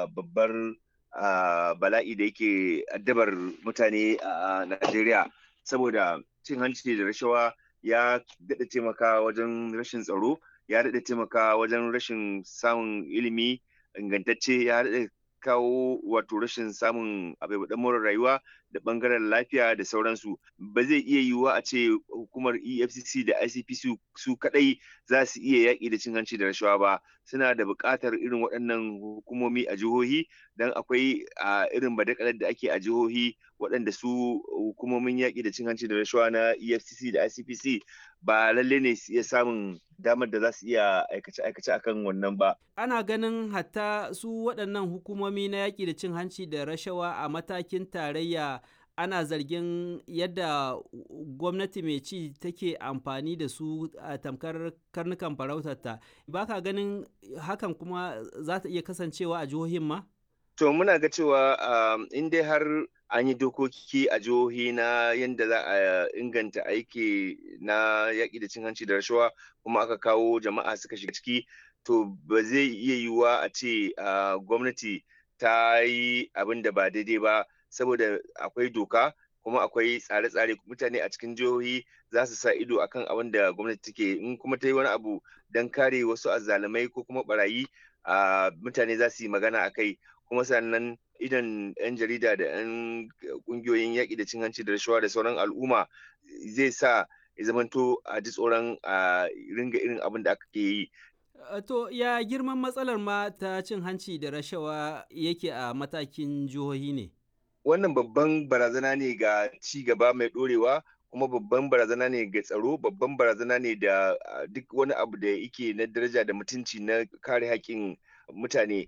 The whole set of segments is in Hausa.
babbar bala'i da yake addabar mutane a Najeriya saboda cin hanci da rashawa ya daɗa taimaka wajen rashin tsaro ya daɗa taimaka wajen rashin samun ilimi ingantacce ya daɗa kawo wato rashin samun abubuwan more rayuwa da bangaren lafiya da sauransu ba zai iya yiwuwa a ce hukumar efcc da icpc su kadai za su iya yaƙi da cin hanci da rashawa ba suna da buƙatar irin waɗannan hukumomi a jihohi don akwai a irin badakalar da ake a jihohi waɗanda su hukumomin yaƙi da cin hanci da rashawa na efcc da icpc ba lalle ne su iya samun damar da za su iya aikace-aikace akan wannan ba. Ana ganin hatta su waɗannan hukumomi na yaƙi da cin hanci da rashawa a matakin tarayya ana zargin yadda gwamnati mai ci take amfani da su a tamkar karnukan farautarta. Ba ka ganin hakan kuma za ta iya kasancewa a jihohin ma? To muna ga cewa in dai har an yi dokoki a jihohi na yadda za a inganta aiki na yaƙi da cin hanci da rashawa kuma aka kawo jama'a suka shiga ciki to ba zai iya yiwuwa a ce gwamnati ta yi abin da ba daidai ba saboda akwai doka kuma akwai tsare-tsare mutane a cikin jihohi za su sa ido akan abin da gwamnati take in kuma ta yi wani abu don kare wasu azzalumai ko kuma barayi mutane za su yi magana a kai kuma sannan idan 'yan jarida da 'yan kungiyoyin yaƙi da cin hanci da rashawa da sauran al'umma zai sa ya zamanto a ji tsoron a ringa irin abin da aka ke yi. To ya girman matsalar ma ta cin hanci da rashawa yake a matakin jihohi ne? Wannan babban barazana ne ga ci gaba mai ɗorewa kuma babban barazana ne ga tsaro babban barazana ne da duk wani abu da yake na daraja da mutunci na kare haƙƙin mutane.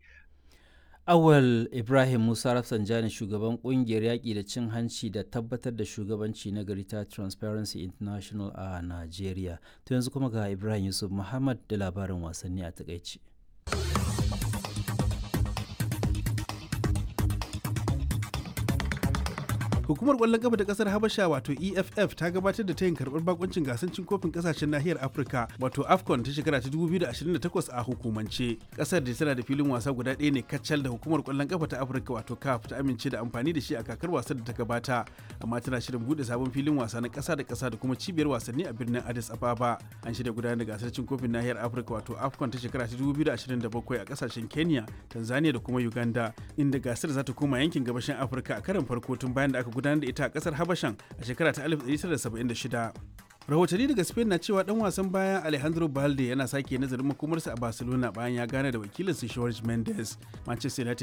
Awal Ibrahim Musa Rafsanjani shugaban kungiyar yaƙi da cin hanci da tabbatar da shugabanci na gari ta Transparency International a Najeriya. To yanzu kuma ga Ibrahim Yusuf Muhammad da labarin wasanni a takaici. Hukumar ƙwallon kafa ta ƙasar Habasha wato EFF ta gabatar da tayin karɓar bakuncin gasar cin kofin ƙasashen nahiyar Afirka wato AFCON ta shekara ta 2028 a hukumance. Ƙasar da tana da filin wasa guda ɗaya ne kacal da hukumar ƙwallon kafa ta Afirka wato CAF ta amince da amfani da shi a kakar wasan da ta gabata amma tana shirin buɗe sabon filin wasa na ƙasa da ƙasa da kuma cibiyar wasanni a birnin Addis Ababa. An shirya gudanar da gasar cin kofin nahiyar Afirka wato AFCON ta shekara ta 2027 a ƙasashen Kenya, Tanzania da kuma Uganda inda gasar za ta koma yankin gabashin Afirka a karon farko tun bayan da aka gudanar da ita a kasar habashan a shekara ta 1976 rahotanni daga spain na cewa dan wasan bayan alejandro balde yana sake nazarin makomarsa a barcelona bayan ya gane da wakilinsa george mendes manchester united